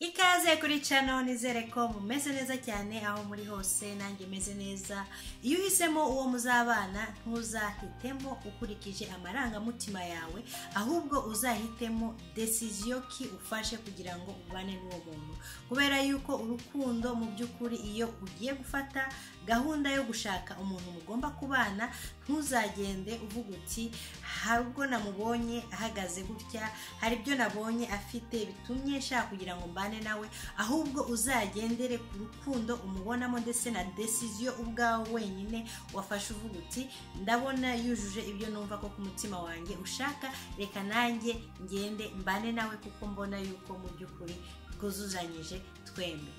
ikaze kuri cano nizere ko mumeze neza cyane aho muri hose nanjye meze neza iyo uhisemo uwo muzabana ntuzahitemo ukurikije amarangamutima yawe ahubwo uzahitemo desiziyo ki ufashe kugira ngo ubane n'uwo muntu kubera yuko urukundo mu by'ukuri iyo ugiye gufata gahunda yo gushaka umuntu mugomba kubana ntuzagende uvuga uti hari ubwo namubonye ahagaze gutya hari ibyo nabonye afite bitumye nshaka kugira ngo mbane nawe ahubwo uzagendere ku rukundo umubonamo ndetse na desiziyo ubwawe wenyine wafashe uvuga uti ndabona yujuje ibyo numva ko ku mutima wanjye ushaka reka nanjye ngende mbane nawe kuko mbona yuko mu by'ukuri twuzuzanyije twembi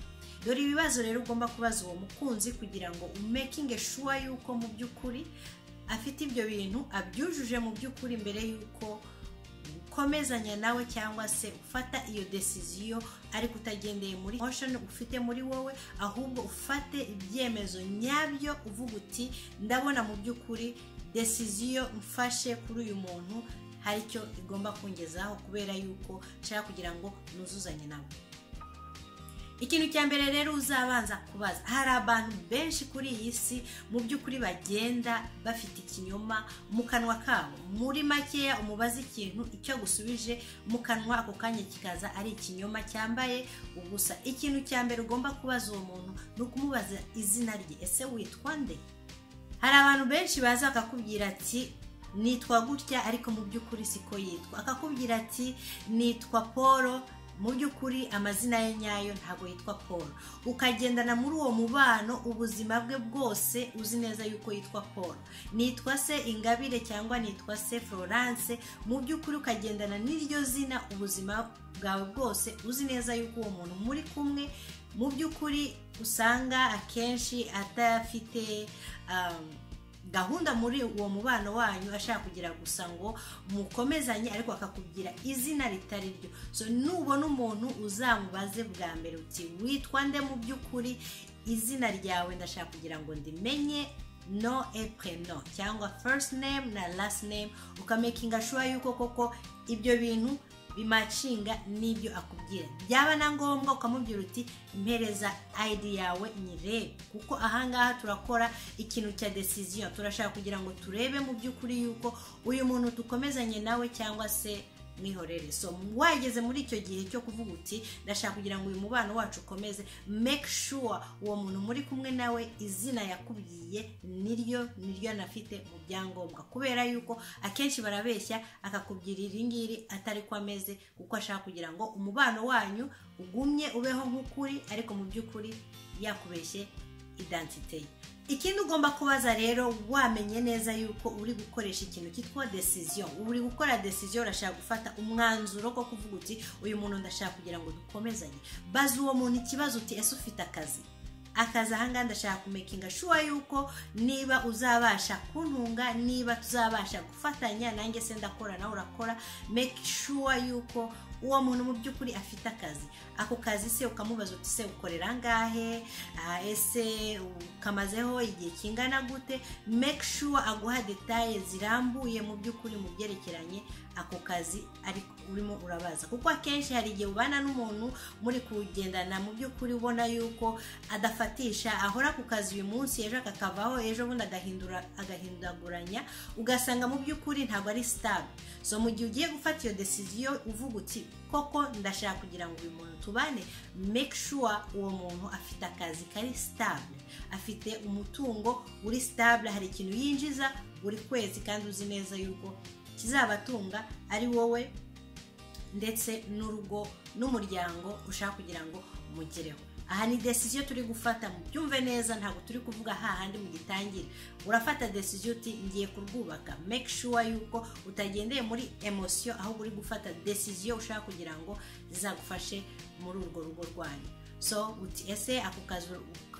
dore ibibazo rero ugomba kubaza uwo mukunzi kugira ngo umekinge shuwa yuko mu by'ukuri afite ibyo bintu abyujuje mu by'ukuri mbere yuko ukomezanya nawe cyangwa se ufata iyo desiziyo ariko utagendeye muri emoshoni ufite muri wowe ahubwo ufate ibyemezo nyabyo uvuga uti ndabona mu by'ukuri desiziyo mfashe kuri uyu muntu hari icyo igomba kungezaho kubera yuko nshaka kugira ngo nuzuzanye nawe ikintu cya mbere rero uzabanza kubaza hari abantu benshi kuri iyi si mu by'ukuri bagenda bafite ikinyoma mu kanwa kabo muri makeya umubaza ikintu icyo agusubije mu kanwa ako kanya kikaza ari ikinyoma cyambaye ubusa ikintu cya mbere ugomba kubaza uwo muntu ni ukumubaza izina rye ese witwa nde hari abantu benshi baza bakakubwira ati nitwa gutya ariko mu by'ukuri siko yitwa akakubwira ati nitwa paul mu by'ukuri amazina ye nyayo ntabwo yitwa paul ukagendana muri uwo mubano ubuzima bwe bwose uzi neza yuko yitwa paul nitwa se ingabire cyangwa nitwa se florence mu by'ukuri ukagendana n'iryo zina ubuzima bwawe bwose uzi neza yuko uwo muntu muri kumwe mu by'ukuri usanga akenshi atafite um, gahunda muri uwo mubano wanyu ashaka kugira gusa ngo mukomezanye ariko akakubwira izina ritari ryo so nubona umuntu uzamubaze bwa mbere uti witwa nde mu by'ukuri izina ryawe ndashaka kugira ngo ndimenye no epreno cyangwa first name na last name ukamakinga shuwa yuko koko ibyo bintu bimacinga n'ibyo akubwira byaba na ngombwa ukamubwira uti mpereza id yawe nyirebe kuko ahangaha turakora ikintu cya desiziyo turashaka kugira ngo turebe mu by'ukuri yuko uyu muntu dukomezanye nawe cyangwa se mwihorere so wageze muri icyo gihe cyo kuvuga uti ndashaka kugira ngo uyu mubano wacu ukomeze make sure uwo muntu muri kumwe nawe izina yakubwiye niryo niryo anafite mu byangombwa kubera yuko akenshi barabeshya akakubwira iri ngiri atari ko ameze kuko ashaka kugira ngo umubano wanyu ugumye ubeho nk'ukuri ariko mu by'ukuri yakubeshye idantite ye ikindi ugomba kubaza rero wamenye neza yuko uri gukoresha ikintu cyitwa desiziyo uri gukora desiziyo urashaka gufata umwanzuro ko kuvuga uti uyu muntu ndashaka kugira ngo dukomezanye baza uwo muntu ikibazo uti ese ufite akazi akazi ahangaha ndashaka kumekinga shuwa yuko niba uzabasha kuntunga niba tuzabasha gufatanya nanjye se ndakora nawe urakora make sure yuko uwo muntu mu by'ukuri afite akazi ako kazi se ukamubaza uti se ukorera ngahe ese ukamazeho igihe kingana gute make sure aguha detaye zirambuye mu by'ukuri mu byerekeranye ako kazi urimo urabaza kuko akenshi hari igihe ubana n'umuntu muri kugendana mu by'ukuri ubona yuko adafata ahora ku kazi uyu munsi ejo akakavaho ejo bundi agahindaguranya ugasanga mu by'ukuri ntabwo ari sitabe so mu gihe ugiye gufata iyo desiziyo uvuga uti koko ndashaka kugira ngo uyu muntu tubane make sure uwo muntu afite akazi kari sitabe afite umutungo uri sitabe hari ikintu yinjiza buri kwezi kandi uzi neza yuko kizabatunga ari wowe ndetse n'urugo n'umuryango ushaka kugira ngo umugereho aha ni desiziyo turi gufata mu byumve neza ntabwo turi kuvuga hahandi mu gitangira urafata desiziyo uti ngiye kurwubaka make sure yuko utagendeye muri emosiyo ahubwo uri gufata desiziyo ushaka kugira ngo zizagufashe muri urwo rugo rwanyu so uti ese ako kazi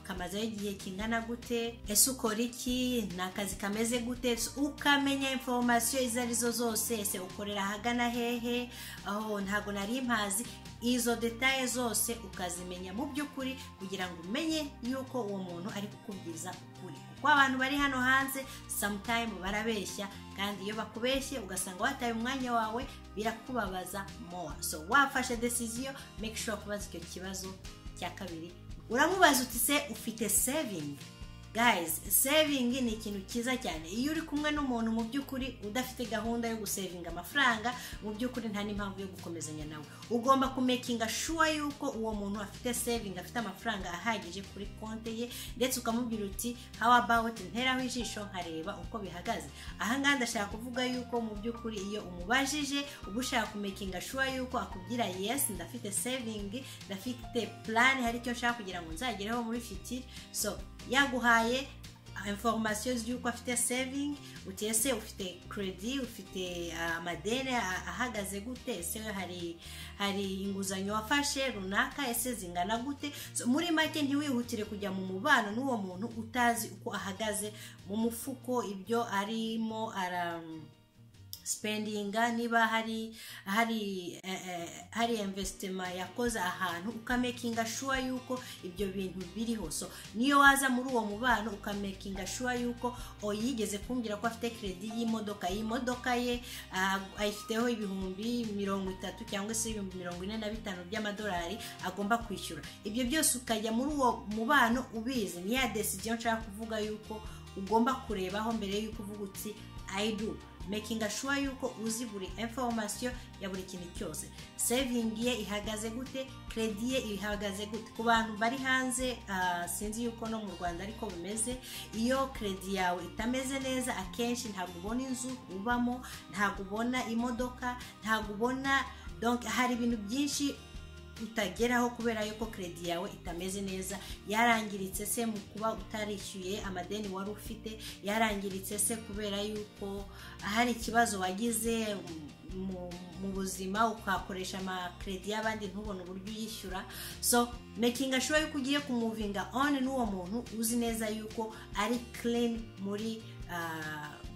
kamazeho igihe kingana gute ese ukora iki ni akazi kameze gute Ese ukamenya informasiyo izo arizo zose ese ukorera ahagana hehe aho ntabwo nari mpazi izo detaye zose ukazimenya mu by'ukuri kugira ngo umenye yuko uwo muntu ari kukubwiza ukuri kuko abantu bari hano hanze samutayimu barabeshya kandi iyo bakubeshye ugasanga wataye umwanya wawe birakubabaza mowa so wafashe desiziyo make sure kubaza icyo kibazo cya kabiri uramubaza uti se ufite sevingi guys sevingi ni ikintu cyiza cyane iyo uri kumwe n'umuntu mu by'ukuri udafite gahunda yo gusevinga amafaranga mu by'ukuri nta n'impamvu yo gukomezanya nawe ugomba kumekinga shuwa yuko uwo muntu afite sevingi afite amafaranga ahagije kuri konti ye ndetse ukamubwira uti how about nteraho ijisho nkareba uko bihagaze ahangaha ndashaka kuvuga yuko mu by'ukuri iyo umubajije uba ushaka kumekinga shuwa yuko akubwira yes ndafite sevingi ndafite plan hari icyo nshaka kugira ngo nzagereho muri fitiri so yaguhaye informasiyo z'uko afite sevingi uti ese ufite keredi ufite amadeni ahagaze gute ese hari hari inguzanyo wafashe runaka ese zingana gute muri make ntiwihutire kujya mu mubano n'uwo muntu utazi uko ahagaze mu mufuko ibyo arimo ara sipendinga niba hari hari hari imvesitima yakoze ahantu ukamekinga shuwa yuko ibyo bintu biriho so niyo waza muri uwo mubano ukamekinga shuwa yuko yigeze kumbwira ko afite keredi y'imodoka y'imodoka ye ayifiteho ibihumbi mirongo itatu cyangwa se ibihumbi mirongo ine na bitanu by'amadolari agomba kwishyura ibyo byose ukajya muri uwo mubano ubizi ni ya desiziyo nshaka kuvuga yuko ugomba kurebaho mbere y'uko uvuga uti ayidu makinga shuwa yuko uzi buri informasiyo ya buri kintu cyose sevingi ye ihagaze gute keredi ye ihagaze gute ku bantu bari hanze sinzi yuko no mu rwanda ariko bimeze iyo keredi yawe itameze neza akenshi ntabwo ubona inzu ubamo ntabwo ubona imodoka ntabwo ubona hari ibintu byinshi utageraho kubera yuko keredi yawe itameze neza yarangiritse se mu kuba utarishyuye amadeni wari ufite yarangiritse se kubera yuko hari ikibazo wagize mu buzima ukakoresha amakeredi y'abandi ntubone uburyo uyishyura so mekinga shuwa yuko ugiye kumuvinga on n'uwo muntu uzi neza yuko ari clean muri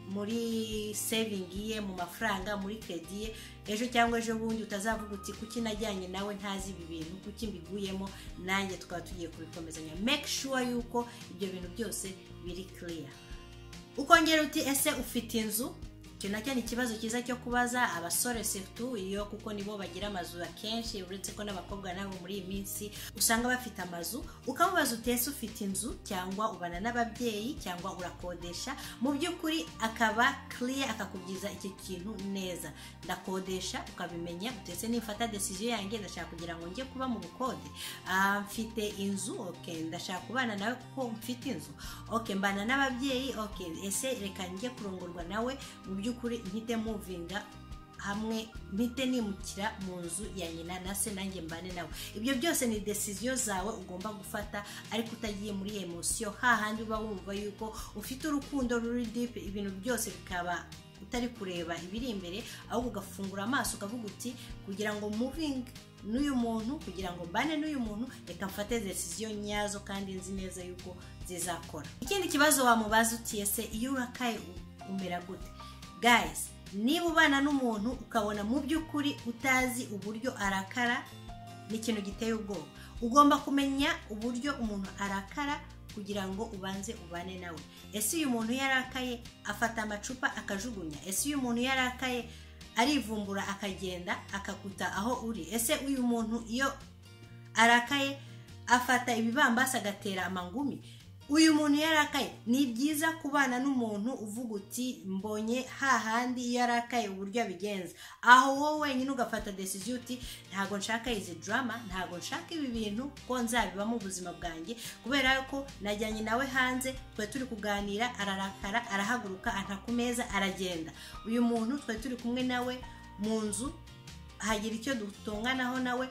muri sevingi ye mu mafaranga muri keredi ye ejo cyangwa ejo bundi utazavuga uti kuki najyanye nawe ntazi ibi bintu kuki mbiguyemo nanjye twaba tugiye kubikomezanya make sure yuko ibyo bintu byose biri clear ukongera uti ese ufite inzu icyo nacyo ni ikibazo cyiza cyo kubaza abasore setu iyo kuko nibo bagira amazu akenshi uretse ko n'abakobwa nabo muri iyi minsi usanga bafite amazu ukamubaza utese ufite inzu cyangwa ubana n'ababyeyi cyangwa urakodesha mu by'ukuri akaba kiriya akakubwiza iki kintu neza ndakodesha ukabimenya utese nifata desiziyo yanjye ndashaka kugira ngo njye kuba mu bukode mfite inzu oke ndashaka kubana nawe kuko mfite inzu oke mbana n'ababyeyi oke ese reka njye kurongorwa nawe mu by'ukuri by'ukuri mpite muvinga hamwe mpite nimukira mu nzu ya nyina na se nanjye mbane nawe ibyo byose ni desiziyo zawe ugomba gufata ariko utagiye muri emosiyo hahandi uba wumva yuko ufite urukundo ruri dipe ibintu byose bikaba utari kureba ibiri imbere ahubwo ugafungura amaso ukavuga uti kugira ngo muvinge n'uyu muntu kugira ngo mbane n'uyu muntu reka mfate desiziyo nyazo kandi nzi neza yuko zizakora ikindi kibazo wamubaza utiye se iyo urakaye umera gute guys niba ubana n'umuntu ukabona mu by'ukuri utazi uburyo arakara ni ikintu giteye ubwoba ugomba kumenya uburyo umuntu arakara kugira ngo ubanze ubane nawe ese uyu muntu yarakaye afata amacupa akajugunya ese uyu muntu yarakaye arivumbura akagenda akakuta aho uri ese uyu muntu iyo arakaye afata ibibambasi agatera amangumi uyu muntu yarakaye ni byiza kubana n'umuntu uvuga uti mbonye hahandi iyo yarakaye uburyo abigenza aho wowe wenyine ugafata desiziyo uti ntabwo nshaka izi drama ntabwo nshaka ibi bintu ko nzabibamo ubuzima bwanjye kubera ko najyanye nawe hanze twe turi kuganira ararakara arahaguruka anta ku meza aragenda uyu muntu twe turi kumwe nawe mu nzu hagira icyo dutunganaho nawe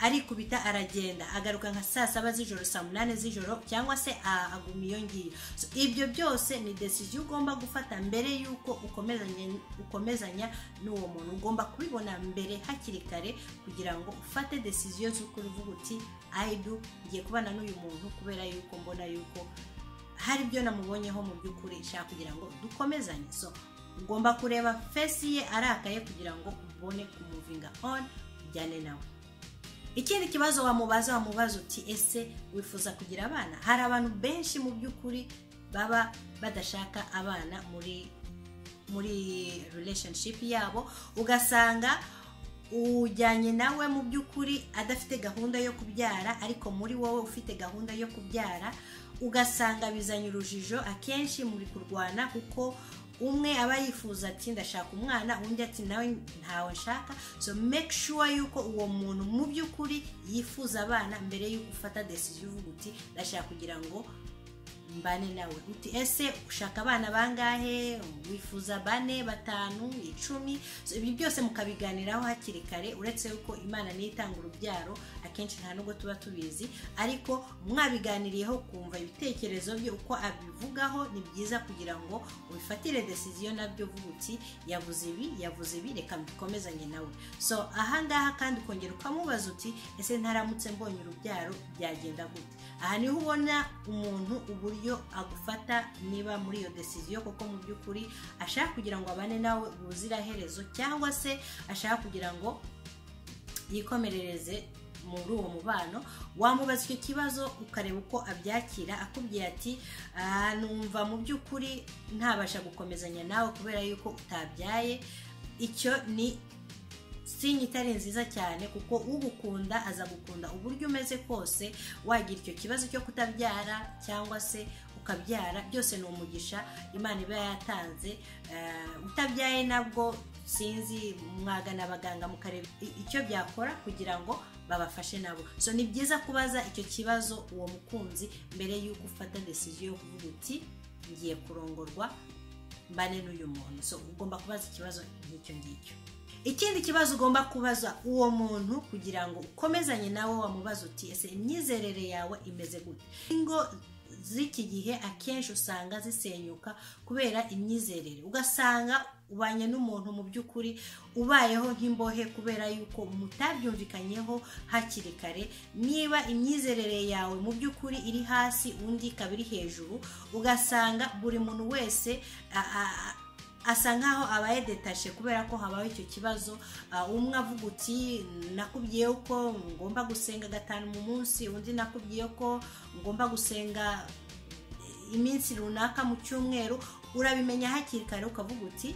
arikubita aragenda agaruka nka saa saba z'ijoro saa munani z'ijoro cyangwa se a- aguma iyo ngiyo So, ibyo byose ni decision ugomba gufata mbere y'uko ukomezanya ukomezanya n'uwo muntu ugomba kubibona mbere hakiri kare kugira ngo ufate decision z'uko uvuga uti I do ngiye kubana n'uyu muntu kubera yuko mbona yuko hari ibyo namubonyeho mu by'ukuri nshaka kugira ngo dukomezanye so ugomba kureba fesi ye arakaye kugira ngo ubone kumuvinga on ujyane nawe ikindi kibazo wamubaza wamubaza uti ese wifuza kugira abana hari abantu benshi mu by'ukuri baba badashaka abana muri muri relationship yabo ugasanga ujyanye nawe mu by'ukuri adafite gahunda yo kubyara ariko muri wowe ufite gahunda yo kubyara ugasanga bizanye urujijo akenshi muri kurwana kuko umwe aba yifuza ati ndashaka umwana undi ati nawe ntawe nshaka so make sure yuko uwo muntu mu by'ukuri yifuza abana mbere y'uko ufata decision uvuga uti ndashaka kugira ngo mbane nawe uti ese ushaka abana bangahe wifuza bane batanu icumi So, ibi byose mukabiganiraho hakiri kare uretse yuko imana niyo itanga urubyaro akenshi nta nubwo tuba tubizi ariko mwabiganiriyeho kumva ibitekerezo bye uko abivugaho ni byiza kugira ngo ubifatire decision nabyo uvuga uti yavuze ibi yavuze ibi reka mbikomezanye nawe so ahangaha kandi ukongera ukamubaza uti ese ntaramutse mbonye urubyaro byagenda gute aha niho ubona umuntu uburyo agufata niba muri iyo decision koko mu by'ukuri ashaka kugira ngo abane nawe ubuziraherezo cyangwa se ashaka kugira ngo yikomerereze muri uwo mubano wamubaza icyo kibazo ukareba uko abyakira akubwiye ati "Ah, numva mu by'ukuri ntabasha gukomezanya nawe kubera yuko utabyaye icyo ni sinye itari nziza cyane kuko ugukunda aza gukunda uburyo umeze kose wagira icyo kibazo cyo kutabyara cyangwa se ukabyara byose ni umugisha imana iba yatanze Eh, utabyaye nabwo sinzi mwagana abaganga mukareba i- icyo byakora kugira ngo babafashe nabo so ni byiza kubaza icyo kibazo uwo mukunzi mbere y'uko ufata decision yo kuvuga uti ngiye kurongorwa mbane n'uyu muntu so ugomba kubaza ikibazo nk'icyo ngicyo ikindi kibazo ugomba kubaza uwo muntu kugira ngo ukomezanye nawe wamubaza uti ese imyizerere yawe imeze gute ingo z'iki gihe akenshi usanga zisenyuka kubera imyizerere ugasanga ubanye n'umuntu mu by'ukuri ubayeho nk'imbohe kubera yuko mutabyumvikanyeho hakiri kare niba imyizerere yawe mu by'ukuri iri hasi undi ikaba iri hejuru ugasanga buri muntu wese a- a- a- asa nkaho abaye detashe kubera ko habaho icyo kibazo Ah, umwe avuga uti nakubwiye ko ngomba gusenga gatanu mu munsi undi nakubwiye ko ngomba gusenga iminsi runaka mu cyumweru urabimenya hakiri kare ukavuga uti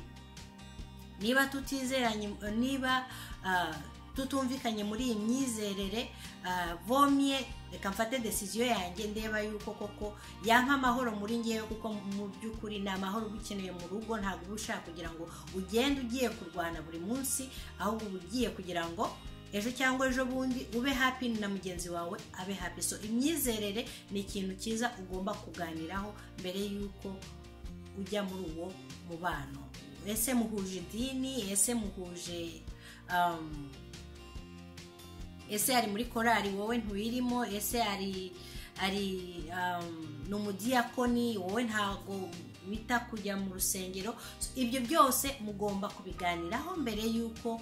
niba tutizeranye niba ah, tutumvikanye muri iyi myizerere ah, vomye reka mfate decision yanjye ndeba yuko koko yampa amahoro muri ngewe kuko mu by'ukuri ni amahoro uba ukeneye mu rugo ntabwo uba ushaka kugira ngo ugende ugiye kurwana buri munsi ahubwo uba ugiye kugira ngo ejo cyangwa ejo bundi ube happy na mugenzi wawe abe happy so imyizerere ni ikintu cyiza ugomba kuganiraho mbere y'uko ujya muri uwo mubano ese muhuje idini ese muhuje um, ese ari muri korari wowe ntiwirimo ese ari ari um, ni umudiyakoni wowe ntabwo wita kujya mu rusengero So, ibyo byose mugomba kubiganiraho mbere y'uko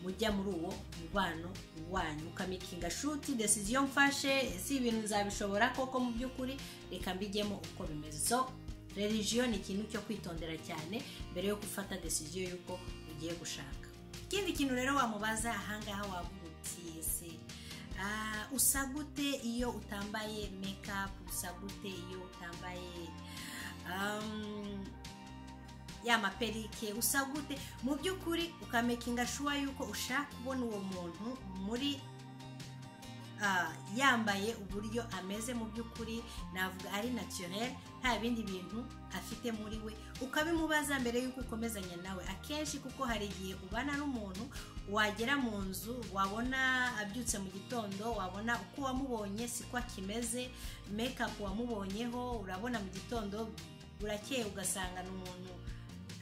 mujya muri uwo mubano wanyu ukamikinga shuti decision mfashe si ibintu nzabishobora koko mu by'ukuri reka mbijyemo uko bimeze so religiyo ni ikintu cyo kwitondera cyane mbere yo gufata decision y'uko ugiye gushaka ikindi kintu rero wamubaza ahangaha wavuga uti ese ah, usa gute iyo utambaye makeup usa gute iyo utambaye um, ya maperike usa gute mu by'ukuri ukamekinga shuwa yuko ushaka kubona uwo muntu muri ah, yambaye uburyo ameze mu by'ukuri navuga ari naturel nta bindi bintu afite muri we ukabimubaza mbere y'uko ukomezanya nawe akenshi kuko hari igihe ubana n'umuntu wagera mu nzu wabona abyutse mu gitondo wabona uko wamubonye siko akimeze mekapu wamubonyeho urabona mu gitondo burakeye ugasanga ni umuntu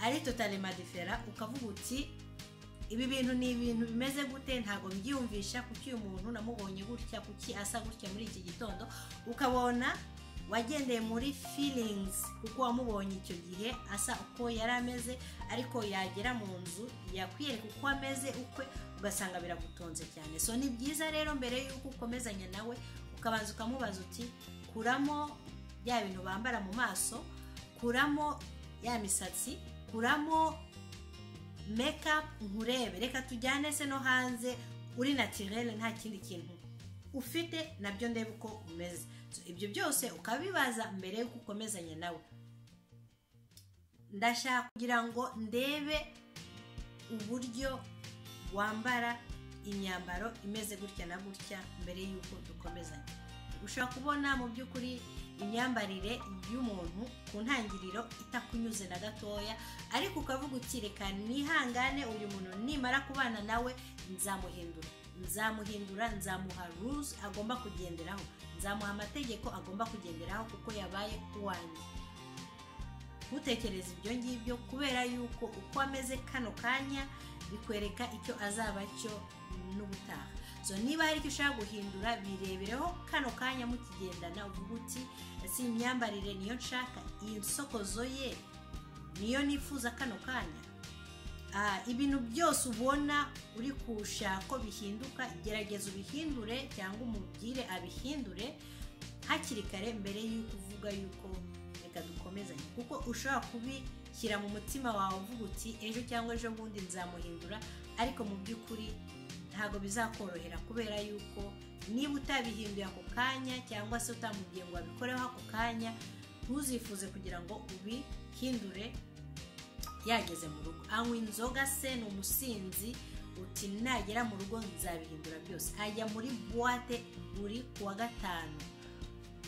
ari totale madifera ukavuga uti ibi bintu ni ibintu bimeze gute ntabwo byiyumvisha kuki uyu muntu namubonye gutya kuki asa gutya muri iki gitondo ukabona wagendeye muri feelings kuko wamubonye icyo gihe asa uko yari ameze ariko yagera mu nzu yakwereka uko ameze ukwe ugasanga biragutonze cyane so ni byiza rero mbere y'uko ukomezanya nawe ukabanza ukamubaza uti kuramo bya bintu bambara mu maso kuramo ya misatsi kuramo makeup nkurebe reka tujyane se no hanze uri natirere nta kindi kintu ufite nabyo ndebe uko umeze ibyo byose ukabibaza mbere y'uko ukomezanya nawe ndashaka kugira ngo ndebe uburyo wambara imyambaro imeze gutya na gutya mbere y'uko dukomezanya ushobora kubona mu by'ukuri imyambarire y'umuntu ku ntangiriro itakunyuze na gatoya ariko ukavuga uti reka nihangane uyu muntu nimara kubana nawe nzamuhindura nzamuhindura nzamuha ruzi agomba kugenderaho nzamuha amategeko agomba kugenderaho kuko yabaye uwanjye ntutekereze ibyo ngibyo kubera yuko uko ameze kano kanya bikwereka icyo azaba cyo n'ubutaha so niba hari icyo ushaka guhindura birebereho kano kanya mukigendana uvuga uti si imyambarire niyo nshaka iyi nsokozo ye niyo nifuza kano kanya ibintu byose ubona uri kushaka ko bihinduka gerageza ubihindure cyangwa umubwire abihindure hakiri kare mbere y'uko uvuga yuko reka dukomezanye kuko ushobora kubishyira mu mutima wawe uvuga uti ejo cyangwa ejo bundi nzamuhindura ariko mu by'ukuri ntabwo bizakorohera kubera yuko niba utabihinduye ako kanya cyangwa se utamubwiye ngo wabikoreho ako kanya ntuzifuze kugira ngo ubihindure yageze mu rugo anywa inzoga se ni umusinzi uti nagera mu rugo nzabihindura byose ajya muri buwate buri kuwa gatanu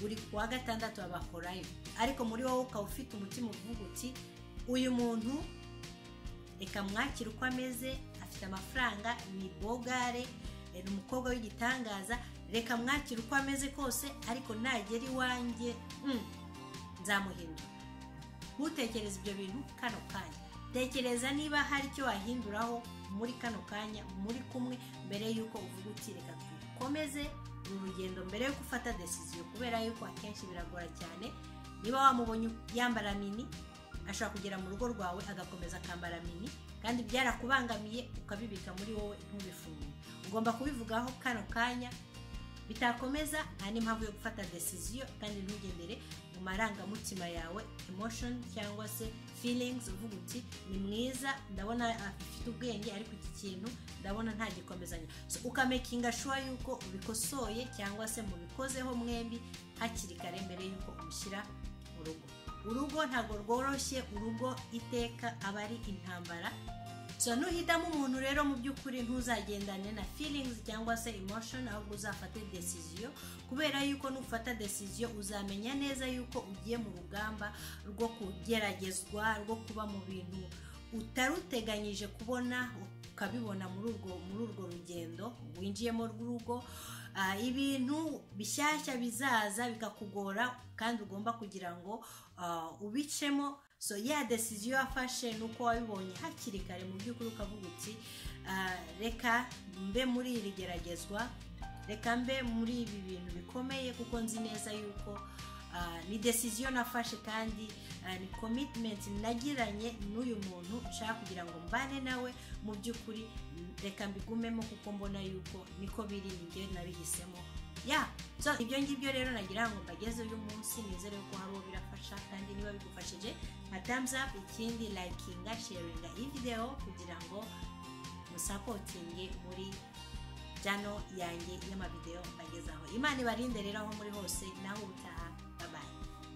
buri kuwa gatandatu babakorayo ariko muri wowe ukaba ufite umutima uvuga uti uyu muntu reka mwakire uko ameze afite amafaranga ni bogare ni umukobwa w'igitangaza reka mwakire uko ameze kose ariko nagera iwanjye nzamuhindura ntutekereze ibyo bintu kano kanya tekereza niba hari icyo wahinduraho muri kano kanya muri kumwe mbere y'uko uvuga uti reka dukomeze uru rugendo mbere yo gufata desiziyo kubera yuko akenshi biragora cyane niba wamubonye yambara mini ashobora kugera mu rugo rwawe agakomeza akambara mini kandi byarakubangamiye ukabibika muri wowe ntubifungure ugomba kubivugaho kano kanya bitakomeza nta n'impamvu yo gufata desiziyo kandi ntugendere mu marangamutima yawe emotion cyangwa se feelings uvuga uti ni mwiza ndabona afite ubwenge ariko iki kintu ndabona nta gikomezanya ukamekinga shuwa yuko ubikosoye cyangwa se mubikozeho mwembi hakiri kare mbere y'uko umushyira mu rugo urugo ntabwo rworoshye urugo iteka aba ari intambara so nuhitamo umuntu rero mu by'ukuri ntuzagendane na feelings cyangwa se emotion ahubwo uzafate desiziyo kubera yuko nufata desiziyo uzamenya neza yuko ugiye mu rugamba rwo kugeragezwa rwo kuba mu bintu utaruteganyije kubona ukabibona muri urwo muri urwo rugendo winjiyemo rw'urugo ibintu bishyashya bizaza bikakugora kandi ugomba kugira ngo ubicemo so ya desiziyo wafashe ni uko wabibonye hakiri kare mu by'ukuri ukavuga uti reka mbe muri iri geragezwa reka mbe muri ibi bintu bikomeye kuko nzi neza yuko ni desiziyo nafashe kandi ni komitimenti nagiranye n'uyu muntu nshaka kugira ngo mbane nawe mu by'ukuri reka mbigumemo kuko mbona yuko niko biri ngewe nabihisemo ya so ibyo ngibyo rero nagira ngo mbageze uyu munsi nizere ko hari uwo birafasha kandi niba bigufashije nka thumbs up ikindi likinga sharinga iyi videwo kugira ngo musapotinge muri jano yanjye y'amavidewo mbagezaho imana ibarinde rero aho muri hose naho ubutaha